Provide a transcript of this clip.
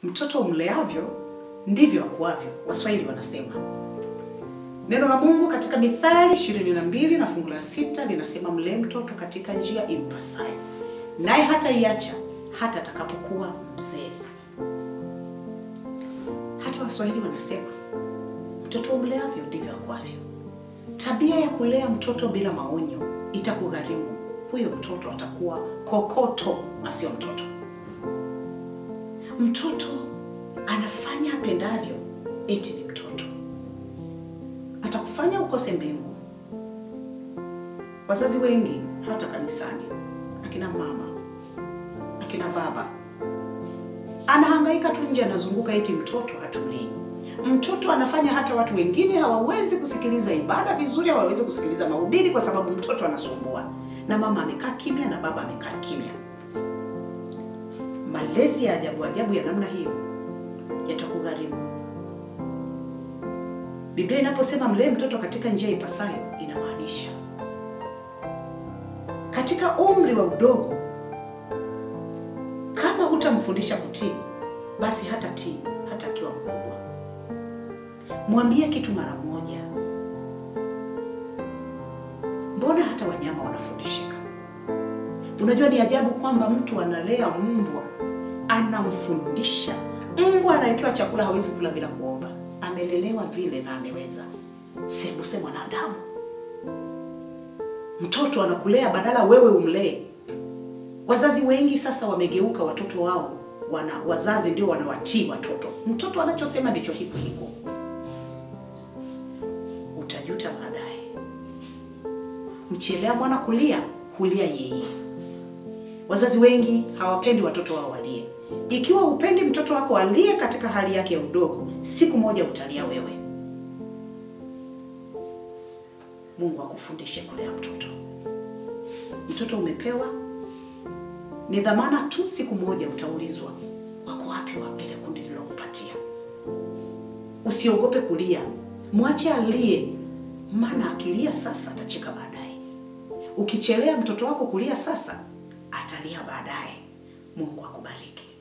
mtoto umleavyo ndivyo akuavyo, Waswahili wanasema. Neno la Mungu katika Mithali 22 na fungu la sita linasema mlee mtoto katika njia impasayo, naye hata iacha hata atakapokuwa mzee. Hata Waswahili wanasema mtoto umleavyo ndivyo akuavyo. Tabia ya kulea mtoto bila maonyo itakugharimu. Huyo mtoto atakuwa kokoto na sio mtoto. Mtoto anafanya apendavyo, eti ni mtoto, atakufanya ukose mbingu. Wazazi wengi hata kanisani, akina mama, akina baba, anahangaika tu nje, anazunguka eti mtoto hatulii. Mtoto anafanya hata watu wengine hawawezi kusikiliza ibada vizuri, hawawezi kusikiliza mahubiri kwa sababu mtoto anasumbua, na mama amekaa kimya na baba amekaa kimya. Malezi ya ajabu ajabu ya namna hiyo yatakugharimu. Biblia inaposema mlee mtoto katika njia ipasayo, inamaanisha katika umri wa udogo, kama hutamfundisha kutii, basi hata tii hata akiwa mkubwa. Mwambie kitu mara moja. Mbona hata wanyama wanafundishika? Unajua ni ajabu kwamba mtu analea mbwa, anamfundisha mbwa. Anawekewa chakula, hawezi kula bila kuomba, amelelewa vile na ameweza. Sembuse mwanadamu, mtoto anakulea badala wewe umlee. Wazazi wengi sasa wamegeuka, watoto wao wana wazazi ndio wanawatii watoto. Mtoto anachosema ndicho hiko hiko, utajuta baadaye. Mchelea mwana kulia, hulia yeye. Wazazi wengi hawapendi watoto wao walie. Ikiwa upendi mtoto wako alie katika hali yake ya udogo, siku moja utalia wewe. Mungu akufundishe kulea mtoto. Mtoto umepewa ni dhamana tu, siku moja utaulizwa wako wapi wa ile kundi lilokupatia. Usiogope kulia, mwache alie, maana akilia sasa atacheka baadaye. Ukichelea mtoto wako kulia sasa, atalia baadaye. Mungu akubariki.